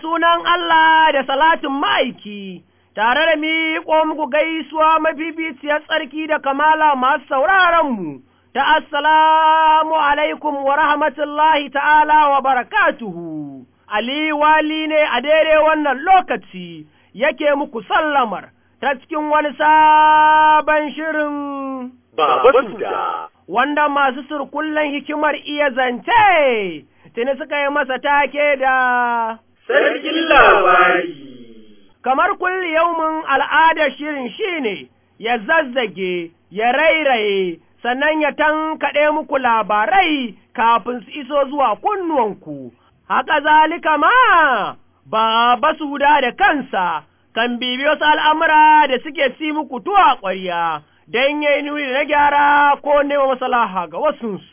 sunan Allah da salatin ma'aiki, tare da miƙo muku gaisuwa mafifiyar tsarki da kamala masu sauraronmu, ta assalamu alaikum wa rahmatullahi ta'ala wa barakatuhu. Ali wali ne a daidai wannan lokaci yake muku sallamar ta cikin wani sabon shirin. Baba Suda. Wanda masu surkullen hikimar iya zance, tuni suka yi masa take da Sarkin labari. kamar kulli yaumin al'adar shirin shine ya zazzage, ya rairaye, sannan ya tankaɗe muku labarai kafin su iso zuwa kunnuwanku. Haka zalika ma, ba suda da kansa kan bibi wasu al'amura da suke si muku tuwa ƙwarya, don yi nuni na gyara ko nema masalaha ga wasunsu.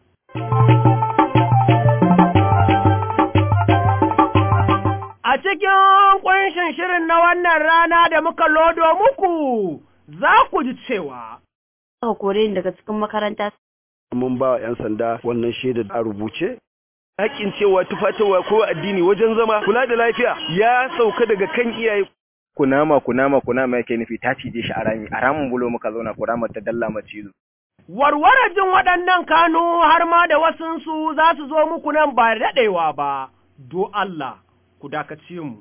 A cikin ƙunshin shirin na wannan rana da muka lodo muku, za ku ji cewa. Aka kore ni daga cikin makaranta. Mun ba 'yan sanda wannan shaida a rubuce. Haƙƙin cewa tufatarwa ko addini wajen zama kula da lafiya ya sauka daga kan iyaye. Kunama kunama kunama yake nufi ta cije shi a rami a ramin bulo muka zauna kunama ta dalla macizo. Warware jin waɗannan kanu har ma da wasunsu za su zo muku nan ba daɗewa ba, do Allah. ku dakace mu.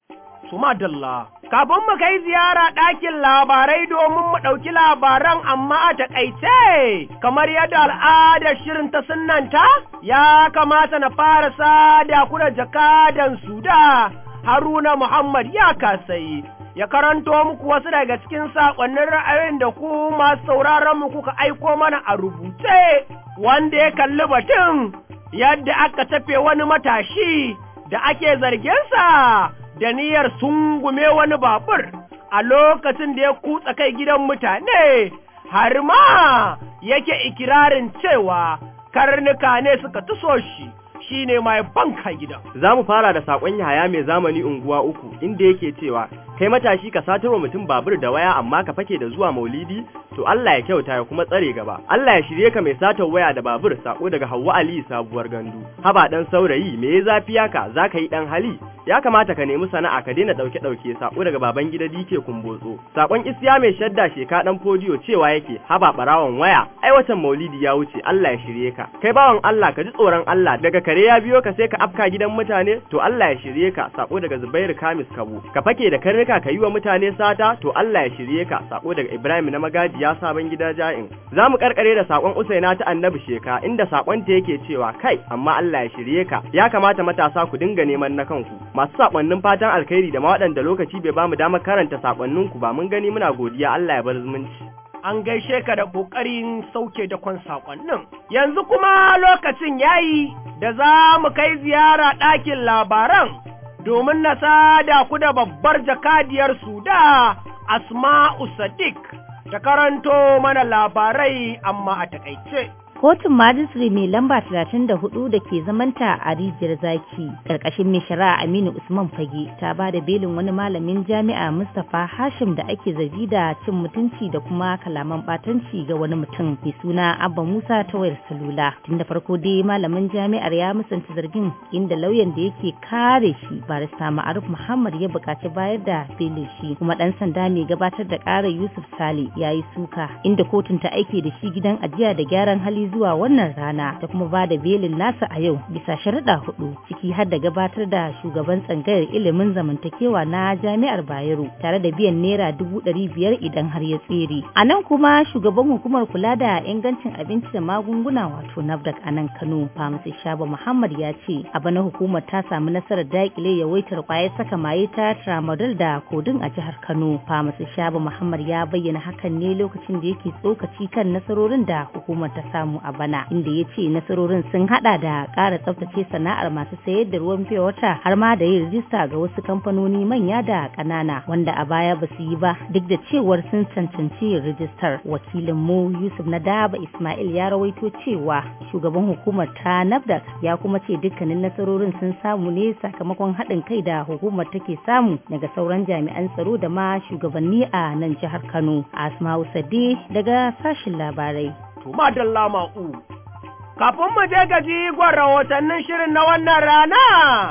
Su dalla, kafin mu kai ziyara ɗakin labarai domin mu ɗauki labaran amma a taƙaice, kamar yadda al'adar shirin ta sunanta, ya kamata na fara sada ku da jakadan Suda, Haruna Muhammad ya kasai. Ya karanto muku wasu daga cikin saƙonnin ra'ayoyin da ku masu sauraron mu kuka aiko mana a rubuce, wanda ya kalli batun yadda aka tafe wani matashi da ake zargensa da niyyar sungume wani babur a lokacin da ya kutsa kai gidan mutane, har ma yake ikirarin cewa karnuka ne suka tuso shi. shi ne mai banka gidan. Za mu fara da saƙon Yahaya mai zamani unguwa uku inda yake cewa kai matashi ka satarwa mutum babur da waya amma ka fake da zuwa maulidi to Allah ya kyauta ya kuma tsare gaba. Allah ya shirye ka mai satar waya da babur sako daga Hauwa Ali sabuwar gandu. Haba dan saurayi me ya zafi yaka za ka yi dan hali ya kamata ka nemi sana'a ka daina dauke dauke sako daga baban gida dike kumbotso. Sakon Isiya mai shadda sheka dan fodiyo cewa yake haba barawon waya ai watan maulidi ya wuce Allah ya shirye ka. Kai bawan Allah ka ji tsoron Allah daga kare ya biyo ka sai ka afka gidan mutane to Allah ya shirye ka sako daga Zubairu Kamis Kabo. Ka fake da karnuka ka yi wa mutane sata to Allah ya shirye ka sako daga Ibrahim na magaji ya sabon gida ja'in. Za mu karkare da sakon Usaina ta Annabi Sheka inda sakon ta yake cewa kai amma Allah ya shirye ka ya kamata matasa ku dinga neman na kanku. Masu sakonnin fatan alkhairi da ma waɗanda lokaci bai bamu damar karanta sakonnin ku ba mun gani muna godiya Allah ya bar zumunci. An gaishe ka da ƙoƙarin sauke da kwan saƙonnin. Yanzu kuma lokacin yayi da za mu kai ziyara ɗakin labaran domin na sada ku da babbar jakadiyar Suda Asma'u Sadiq ta karanto mana labarai amma a takaice. Kotun Majistare mai lamba 34 da ke zamanta a rijiyar zaki ƙarƙashin mai shari'a Aminu Usman Fage ta ba da belin wani malamin jami'a Mustapha Hashim da ake zargi da cin mutunci da kuma kalaman batanci ga wani mutum mai suna Abba Musa ta wayar salula. Tun da farko dai malamin jami'ar ya musanta zargin inda lauyan da yake kare shi barista Ma'aruf Muhammad ya buƙaci bayar da belin shi kuma ɗan sanda mai gabatar da ƙarar Yusuf Sale ya yi suka inda kotun ta aike da shi gidan ajiya da gyaran hali zuwa wannan rana ta kuma ba da belin nasa a yau bisa sharuɗa hudu ciki har da gabatar da shugaban tsangayar ilimin zamantakewa na jami'ar Bayero tare da biyan naira dubu ɗari biyar idan har ya tsere. A nan kuma shugaban hukumar kula da ingancin abinci da magunguna wato NAFDAC a nan Kano Famasi Shaba Muhammad ya ce a bana hukumar ta samu nasarar daƙile yawaitar kwayar saka maye ta tramadol da kodin a jihar Kano. Famasi Shaba Muhammad ya bayyana hakan ne lokacin da yake tsokaci kan nasarorin da hukumar ta samu a bana inda ya ce nasarorin sun hada da ƙara tsaftace sana'ar masu sayar da ruwan fiye wata har ma da yin rijista ga wasu kamfanoni manya da ƙanana wanda a baya ba su yi ba duk da cewar sun cancanci yin rijistar wakilin mu Yusuf na Daba Ismail ya rawaito cewa shugaban hukumar ta NAFDAC ya kuma ce dukkanin nasarorin sun samu ne sakamakon haɗin kai da hukumar take samu daga sauran jami'an tsaro da ma shugabanni a nan jihar Kano Asma'u Sade daga sashin labarai to madalla ma'u. Kafin mu je gaji gwan rahotannin shirin na wannan rana,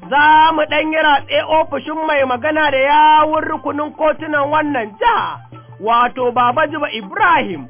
za mu ɗan yi ratse ofishin mai magana da yawun rukunin kotunan wannan jiha, wato Baba Jiba Ibrahim,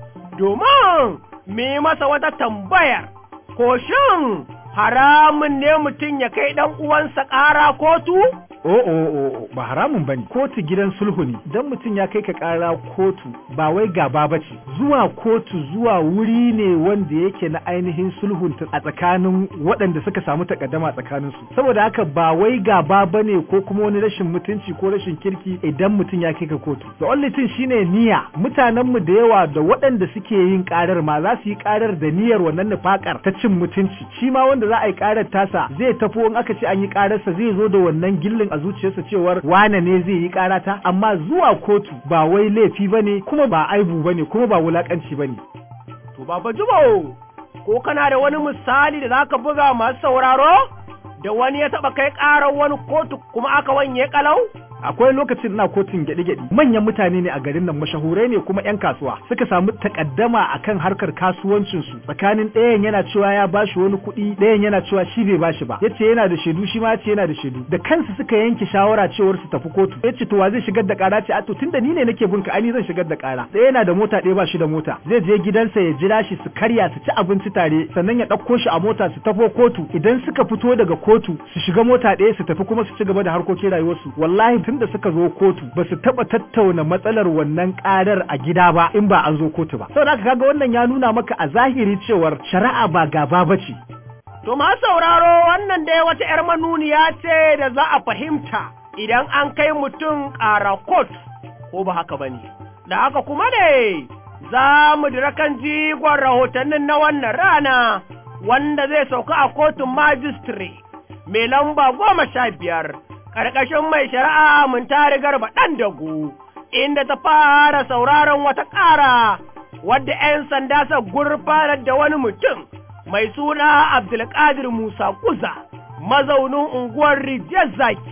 domin mu yi masa wata tambayar, ko shin haramun ne mutum ya kai ɗan uwansa ƙara kotu? o o o ba haramun bane kotu gidan sulhu ne dan mutum ya kai ka kara kotu ba wai gaba bace zuwa kotu zuwa wuri ne wanda yake na ainihin sulhun a tsakanin waɗanda suka samu takaddama tsakanin su saboda haka ba wai gaba bane ko kuma wani rashin mutunci ko rashin kirki idan mutum ya kai ka kotu the only thing shine niyya mutanen mu da yawa da waɗanda suke yin karar ma za su yi karar da niyyar wannan nufakar ta cin mutunci shi ma wanda za a yi karar tasa zai tafi in aka ce an yi kararsa zai zo da wannan gillin a zuciyarsa cewar wane ne zai yi karata amma zuwa kotu ba wai laifi bane kuma ba aibu bane kuma ba wulakanci bane To Baba Jibo, ko kana da wani misali da zaka buga masu sauraro? Da wani ya taɓa kai ƙarar wani kotu kuma aka wanye ƙalau? akwai lokacin ina kotun gyaɗi-gyaɗi manyan mutane ne a garin nan mashahurai ne kuma 'yan kasuwa suka samu takaddama akan harkar kasuwancin su tsakanin ɗayan yana cewa ya bashi wani kuɗi ɗayan yana cewa shi bai bashi ba yace yana da shaidu shi ma yace yana da shaidu da kansu suka yanke shawara cewar su tafi kotu yace to wa zai shigar da ƙara ce a to tunda ni ne nake bin ka ani zan shigar da ƙara ɗaya yana da mota ɗaya ba shi da mota zai je gidansa ya jira shi su karya su ci abinci tare sannan ya ɗauko shi a mota su tafo kotu idan suka fito daga kotu su shiga mota ɗaya su tafi kuma su ci gaba da harkokin rayuwarsu wallahi tun da suka zo kotu ba su taba tattauna matsalar wannan karar a gida ba in ba an zo kotu ba saboda haka kaga wannan ya nuna maka a zahiri cewar shari'a ba gaba bace To ma sauraro wannan dai wata ‘yar manuniya ce da za a fahimta idan an kai mutum ƙara kot ko ba haka ba ne. Da haka kuma ne za mu dira kan jigon rahotannin na wannan rana wanda zai sauka a kotun majistire mai lamba goma sha biyar ƙarƙashin mai shari'a mun tari garba ɗan dagu inda ta fara sauraron wata ƙara wadda ‘yan sanda sa gurfanar da wani mutum mai suna Abdulkadir Musa Kuza, mazaunin unguwar Rijiyar Zaki.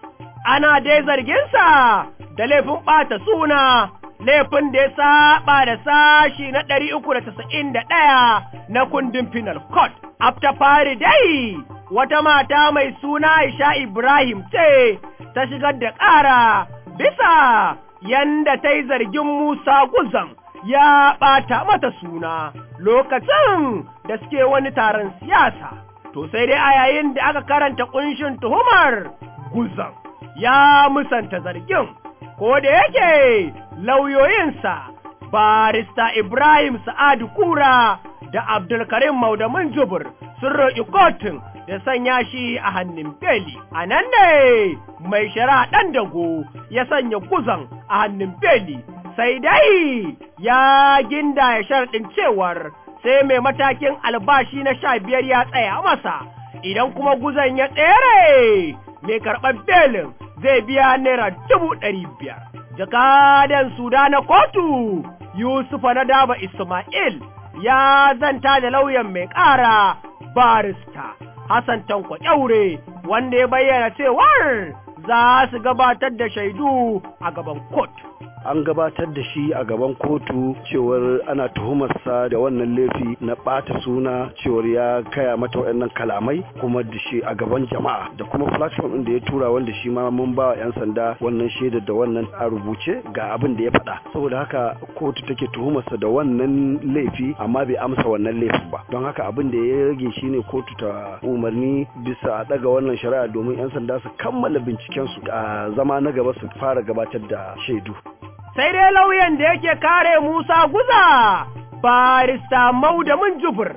Ana dai zarginsa da laifin ɓata suna, laifin da ya saba da sashi na ɗari uku da tasa'in da ɗaya na kundin Penal Code. After fari dai, wata mata mai suna Aisha Ibrahim ce ta shigar da ƙara bisa yanda ta yi zargin Musa Guzan. ya ɓata mata suna lokacin da suke wani taron siyasa. To sai dai a yayin da aka karanta ƙunshin tuhumar guzan ya musanta zargin, ko da yake lauyoyinsa barista Ibrahim Sa'adu Kura da Abdulkarim Maudamin Jubur sun roƙi kotun da sanya shi a hannun beli. A nan ne mai shari'a ɗan dago ya sanya guzan a hannun beli. sai dai ya ginda ya sharɗin cewar sai mai matakin albashi na sha biyar ya tsaya masa, idan kuma guzan ya tsere mai karɓar belin zai biya naira dubu ɗari biyar. Jakadan Suda na kotu Yusufa na daba Ismail ya zanta da lauyan mai ƙara barista Hassan Tanko Kyaure wanda ya bayyana cewar za su gabatar da shaidu a gaban kotu. an gabatar da shi a gaban kotu cewar ana tuhumarsa da wannan laifi na ɓata suna cewar ya kaya mata waɗannan kalamai kuma da shi a gaban jama'a da kuma platform ɗin da ya tura wanda shi ma mun ba wa 'yan sanda wannan shaidar da wannan a rubuce ga abin da ya faɗa saboda haka kotu take tuhumarsa da wannan laifi amma bai amsa wannan laifin ba don haka abin da ya rage shine kotu ta umarni bisa a ɗaga wannan shari'a domin 'yan sanda su kammala bincikensu a zama na gaba su fara gabatar da shaidu sai dai lauyan da yake kare Musa Guza, barista Maudamin Jubur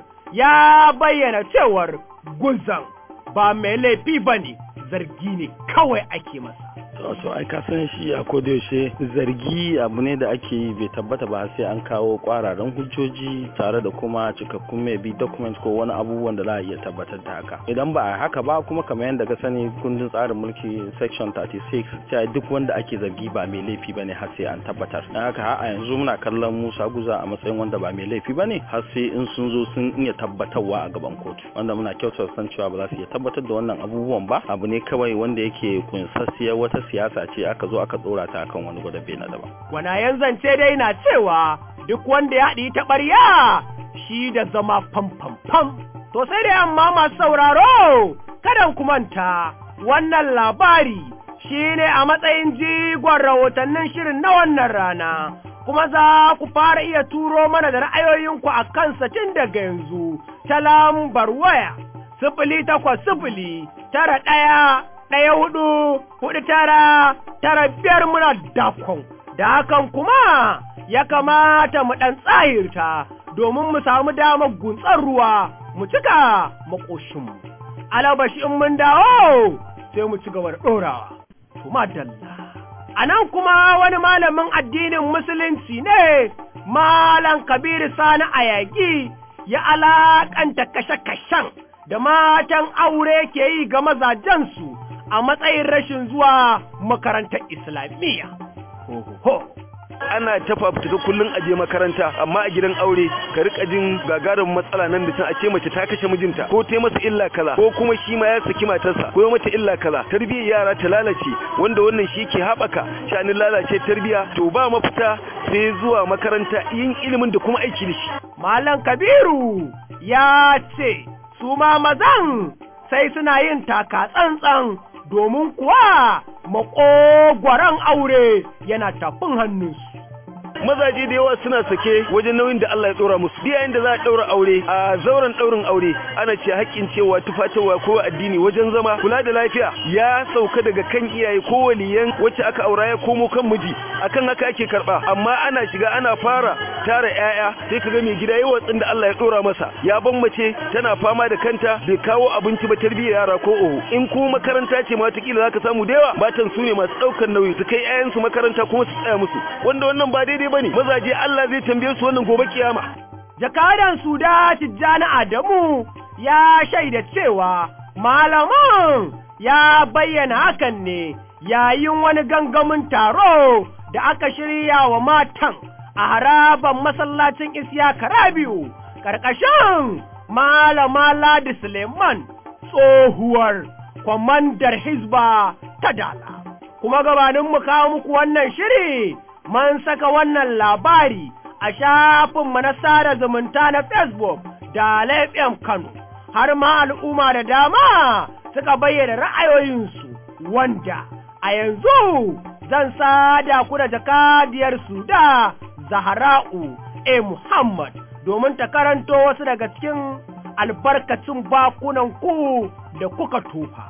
ya bayyana cewar Guzan ba mai laifi ba ne, zargi ne kawai ake masa. wato ai ka san shi a yaushe zargi abu ne da ake yi bai tabbata ba sai an kawo kwararan hujjoji tare da kuma cikakkun mai bi document ko wani abubuwan da za a iya tabbatar da haka idan ba a haka ba kuma kamar yadda ka sani kundin tsarin mulki section 36 cewa duk wanda ake zargi ba mai laifi bane har sai an tabbatar dan haka har a yanzu muna kallon Musa Guza a matsayin wanda ba mai laifi bane har sai in sun zo sun iya tabbatarwa a gaban kotu wanda muna kyautar san cewa ba za su iya tabbatar da wannan abubuwan ba abu ne kawai wanda yake kunsassiyar wata siyasa ce aka zo aka tsora ta akan wani gwadabe na daban. Gwanayen zance dai na cewa duk wanda ya haɗi ta ɓarya shi da zama fam fam fam. To sai da yamma masu sauraro, kadan ku manta wannan labari shine a matsayin jigon rahotannin shirin na wannan rana kuma za ku fara iya turo mana da ra'ayoyinku a kansa tun daga yanzu ta lambar waya sifili takwas sifili tara ɗaya ɗaya hudu hudu tara tara biyar muna dakon da hakan kuma ya kamata mu ɗan tsahirta domin mu samu damar guntsar ruwa mu cika makoshinmu alabashi in mun dawo sai mu ci gaba da ɗorawa kuma dalla a nan kuma wani malamin addinin musulunci ne malam kabiru sani ayagi ya alaƙanta kashe-kashen da matan aure ke yi ga mazajensu a matsayin rashin zuwa makarantar islamiyya. Ho, ho, ho. ana ta fafutuka kullum a je makaranta amma a gidan aure ka rika jin gagarin matsala nan da can a ce mace ta kashe mijinta ko ta masa illa kaza ko kuma shi ma ya saki matarsa ko ya mata illa kaza tarbiyyar yara ta lalace wanda wannan shi ke haɓaka shanin lalace tarbiyya to ba mafita sai zuwa makaranta yin ilimin da kuma aiki da shi Malam Kabiru ya ce su ma mazan sai suna yin taka tsantsan domin kuwa maƙogwaron aure yana tafin hannunsu. mazaje da yawa suna sake wajen nauyin da Allah ya dora musu duk yayin da za a daura aure a zauren daurin aure ana ce haƙƙin cewa tufatarwa ko addini wajen zama kula da lafiya ya sauka daga kan iyaye ko waliyan wacce aka aura ya komo kan miji akan haka ake karba amma ana shiga ana fara tara yaya sai kaga mai gida yawa tsin da Allah ya dora masa ya ban mace tana fama da kanta bai kawo abinci ba tarbiyyar yara ko oho in kuma makaranta ce ma wataƙila zaka samu da yawa matan su ne masu ɗaukar nauyi su kai 'ya'yansu makaranta kuma su tsaya musu wanda wannan ba daidai bane mazaje Allah zai tambaye su wannan gobe kiyama Jakadan Suda Tijjani Adamu ya shaida cewa malaman ya bayyana hakan ne yayin wani gangamin taro da aka shirya wa matan a haraban masallacin Isiyaka Rabiu ƙarƙashin Malama Ladi Suleiman tsohuwar kwamandar Hizba ta Dala. Kuma gabanin mu kawo muku wannan shiri man saka wannan labari a shafinmu na sada zumunta na Facebook da FM Kano, har ma al'umma da dama suka bayyana ra'ayoyinsu wanda a yanzu zan sada ku da jakadiyar su da Zahra'u A. Muhammad domin ta karanto wasu daga cikin albarkacin bakunan ku da kuka tofa.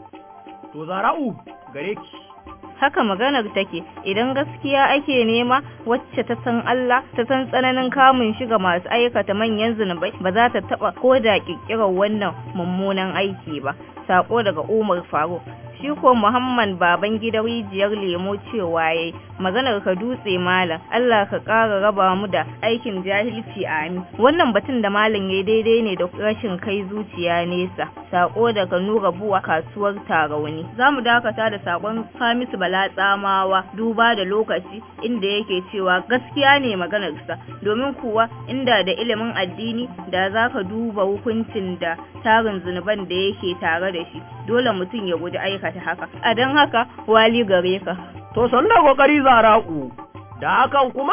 To Zahra'u gare ki. haka maganar take idan gaskiya ake nema wacce ta san Allah ta san tsananin kamun shi ga masu aikata manyan zunubai ba za ta taba ko da kirkirar wannan mummunan aiki ba sako daga Umar Faruk shi ko Muhammad baban gidan rijiyar lemo cewa yayi maganar ka dutse malam Allah ka ƙara raba mu da aikin jahilci amin wannan batun da malam yayi daidai ne da rashin kai zuciya nesa sako daga Nura Buwa kasuwar Tarauni zamu dakata da sakon Hamisu Bala Tsamawa duba da lokaci inda yake cewa gaskiya ne maganarsa domin kuwa inda da ilimin addini da zaka duba hukuncin da tarin zunuban da yake tare da shi dole mutum ya guji aikata haka a don haka wali gare ka To sannu kokari zara'u, da hakan kuma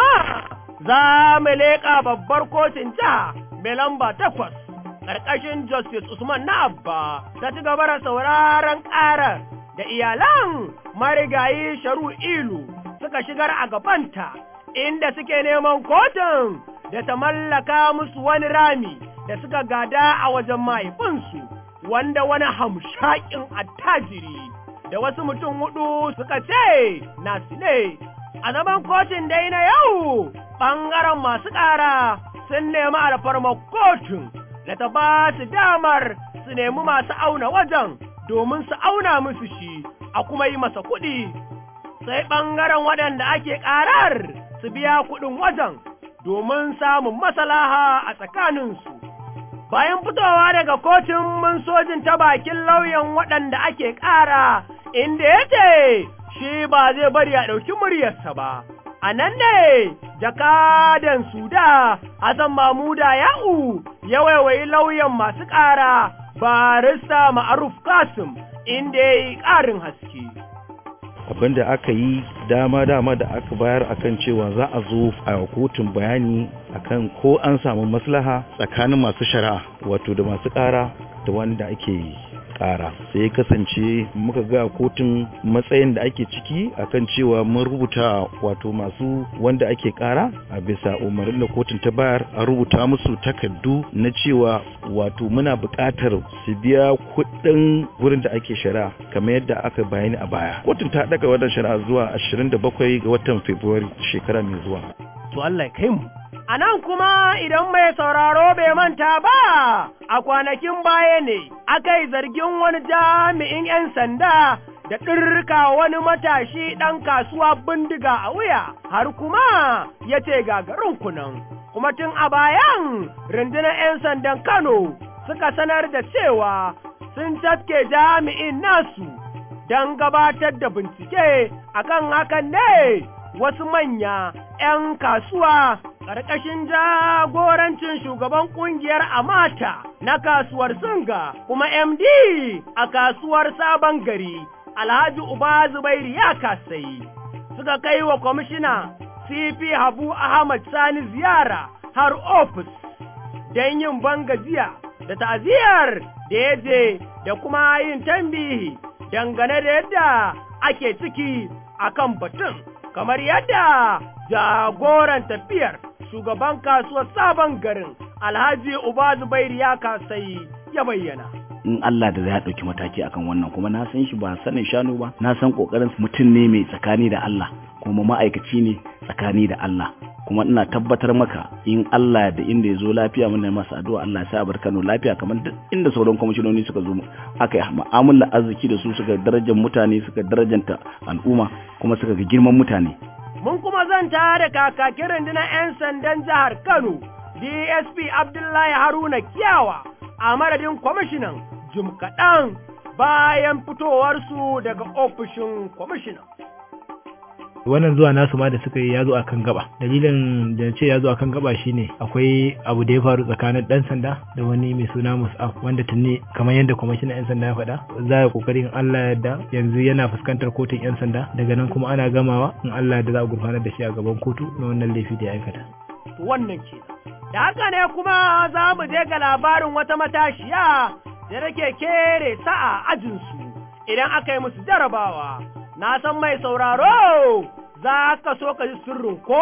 za mu leƙa babbar kotun jiha mai lamba takwas ƙarƙashin Justice Usman na Abba ta ci gaba da sauraron ƙarar da iyalan marigayi Sharu Ilu suka shigar a gabanta inda suke neman kotun da ta mallaka musu wani rami da suka gada a wajen mahaifinsu wanda wani hamshakin attajiri da wasu mutum hudu suka ce nasu ne. A zaman kotun dai na yau, ɓangaren masu ƙara sun nemi alfarmar kotun da ta ba su damar su nemi masu auna wajen domin su auna musu shi a kuma yi masa kuɗi. Sai ɓangaren waɗanda ake ƙarar su biya kuɗin wajen domin samun masalaha a tsakaninsu. Bayan fitowa daga kotun mun sojin ta bakin lauyan waɗanda ake ƙara inda ya ce shi ba zai bari a ɗauki muryarsa ba. A nan ne jakadan Suda Hassan Mamuda Ya'u ya waiwayi lauyan masu ƙara barista Ma'aruf Kasim inda ya yi ƙarin haske. abin da aka yi dama-dama da aka bayar akan cewa za a zo a kotun bayani akan ko an samu maslaha tsakanin masu shari'a wato da masu ƙara da wanda ake ƙara sai ya kasance muka ga kotun matsayin da ake ciki akan cewa mun rubuta wato masu wanda ake ƙara a bisa umarnin da kotun ta bayar a rubuta musu takardu na cewa wato muna buƙatar su biya kuɗin wurin da ake shari'a kamar yadda aka bayani a baya kotun ta daga wannan shari'a zuwa 27 ga watan Fabrairu shekara mai zuwa to Allah ya kai mu A nan kuma idan mai sauraro bai manta ba, a kwanakin baya ne aka yi zargin wani jami'in 'yan sanda da ɗirka wani matashi ɗan kasuwa bindiga a wuya, har kuma ya ce gagarin kunan. Kuma tun a bayan rundunar 'yan sandan Kano suka sanar da cewa sun tafke jami'in nasu don gabatar da bincike akan hakan ne wasu manya 'yan kasuwa ƙarƙashin jagorancin shugaban ƙungiyar Amata na kasuwar Singa kuma MD a kasuwar Sabon Gari, Alhaji Uba Zubairu ya kasai. Suka kai wa kwamishina CP Habu Ahmad Sani ziyara har ofis don yin bangajiya da ta'aziyar da ya je da kuma yin tambihi dangane da yadda ake ciki akan batun. kamar yadda jagoran tafiyar shugaban kasuwar sabon garin alhaji uba zubairu ya kasai ya bayyana in Allah da zai ɗauki mataki akan wannan kuma na san shi ba sanin shanu ba na san kokarin mutum ne mai tsakani da Allah kuma ma'aikaci ne tsakani da Allah kuma ina tabbatar maka in Allah da inda ya zo lafiya muna masa addu'a Allah ya sa bar Kano lafiya kamar duk inda sauran kwamishinoni suka zo aka yi mu'amala arziki da su suka darajar mutane suka darajanta al'umma kuma suka ga girman mutane mun kuma zanta da kakakin rundunar 'yan sandan jihar Kano DSP Abdullahi Haruna Kiyawa a madadin kwamishinan jim kaɗan bayan fitowarsu daga ofishin kwamishinan. wannan zuwa nasu ma da suka yi ya zo akan gaba dalilin da ce ya zo akan gaba shine akwai abu da ya faru tsakanin dan sanda da wani mai suna mus'af wanda tuni kamar yadda kwamishinan yan sanda ya faɗa za a kokarin Allah yadda yanzu yana fuskantar kotun yan sanda daga nan kuma ana gamawa in Allah yadda za a gurfanar da shi a gaban kotu na wannan laifi da ya aikata wannan ke da haka ne kuma za mu je ga labarin wata matashiya da take kere sa'a ajinsu idan aka yi musu jarabawa na san mai sauraro za ka so ka ji sirrin ko?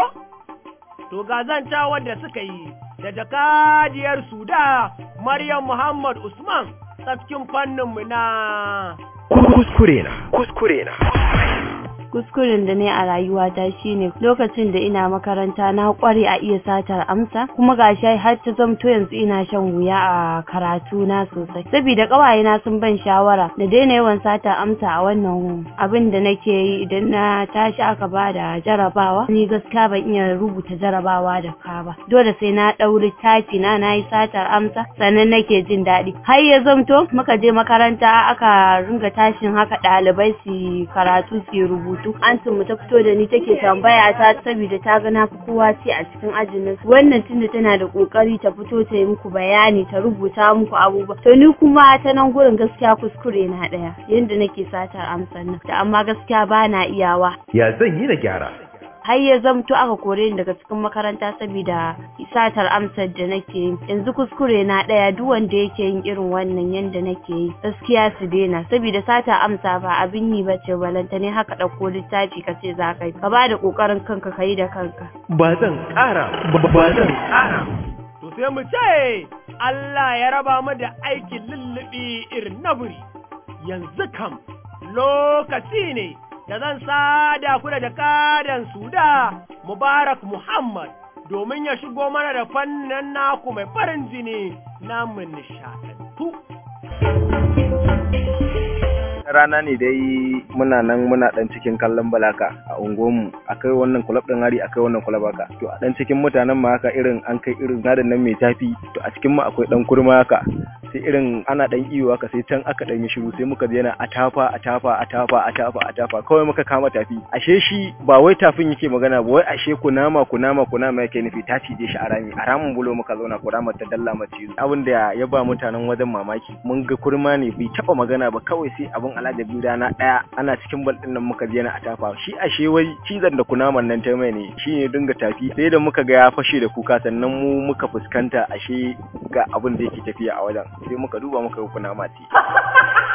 To ga zanta wadda suka yi da jakadiyar Suda Maryam Muhammad Usman tsafkin fanninmu na kuskure na kuskure na kuskuren da ne a rayuwata shine lokacin da ina makaranta na kware a iya satar amsa kuma gashi har ta zamto yanzu ina shan wuya a karatu na sosai saboda kawaye na sun ban shawara na daina yawan satar amsa a wannan abin da nake yi idan na tashi aka ba da jarabawa ni gaskiya ban iya rubuta jarabawa da ka ba dole sai na ɗau littafi na nayi satar amsa sannan nake jin daɗi har ya zamto muka je makaranta aka ringa tashin haka ɗalibai su karatu su rubutu rubutu an mu ta fito da ni take tambaya ta saboda ta ga na fi kowa ce a cikin ajin nan wannan tunda tana da kokari ta fito ta yi muku bayani ta rubuta muku abubuwa to ni kuma ta nan gurin gaskiya kuskure na daya yanda nake satar amsar nan da amma gaskiya ba na iyawa ya zan yi na gyara har ya zamto aka kore ni daga cikin makaranta saboda satar amsar da nake yi yanzu kuskure na daya duk wanda yake yin irin wannan yanda nake yi gaskiya su daina saboda sata amsa ba abin yi bace balanta ne haka dauko littafi ka ce za ka yi ka ba da kokarin kanka ka yi da kanka ba zan kara ba zan kara to sai mu ce Allah ya raba mu da aikin lullubi irin na buri yanzu kam lokaci ne da zan sada ku da jakadan Suda Mubarak Muhammad domin ya shigo mana da fannin naku mai farin jini namun nishadantu. rana ne dai muna nan muna dan cikin kallon balaka a unguwarmu akai wannan kulab din hari akai wannan kulab haka to a dan cikin mutanen ma haka irin an kai irin gadan nan mai tafi to a cikin mu akwai dan kurma haka sai irin ana dan iyo haka sai can aka dan yi shiru sai muka je yana atafa atafa atafa atafa atafa kawai muka kama tafi ashe shi ba wai tafin yake magana ba wai ashe kunama kunama kunama yake nufi ta cije shi a rami a ramin bulo muka zauna kurama ta dalla mace abin da ya ba mutanen wajen mamaki mun ga kurma ne bai taba magana ba kawai sai abin alajabi rana daya ana cikin bal din nan muka je na atafa shi ashe wai cizon da kunaman nan ta mai ne shi ne dinga tafi sai da muka ga ya fashe da kuka sannan mu muka fuskanta ashe ga abin da yake tafiya a wajen sai muka duba muka yi kunama ce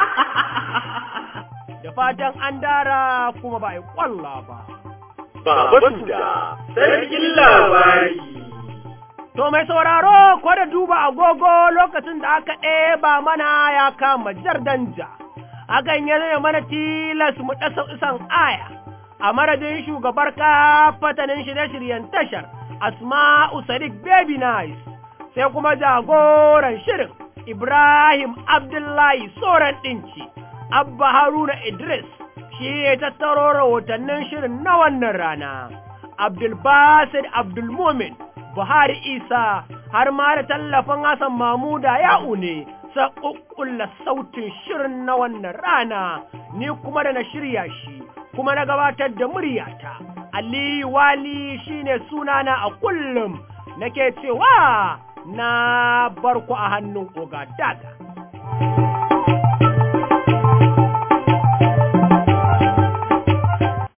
da fatan an dara kuma ba a yi ƙwalla ba. Baba Suda, sarkin labari. To mai sauraro ko da duba agogo lokacin da aka ɗeba mana ya kama jardanja, hakan ya zai mana tilas mu ɗasa isan aya, a madadin shugabar kafatanin shirye-shiryen tashar, Asma'u Sadiq Baby Nice, sai kuma jagoran shirin Ibrahim Abdullahi Soran Ɗinci, Abba Haruna Idris, shi ya tattaro rahotannin shirin na wannan rana, Abdulbasir Abdulmumin. Buhari Isa har ma da tallafin Hassan Mamuda ya une sa ƙuƙƙulla sautin shirin na wannan rana ni kuma da na shirya shi kuma na gabatar da muryata Aliyu Wali shine sunana a kullum nake cewa na barku a hannun oga daga.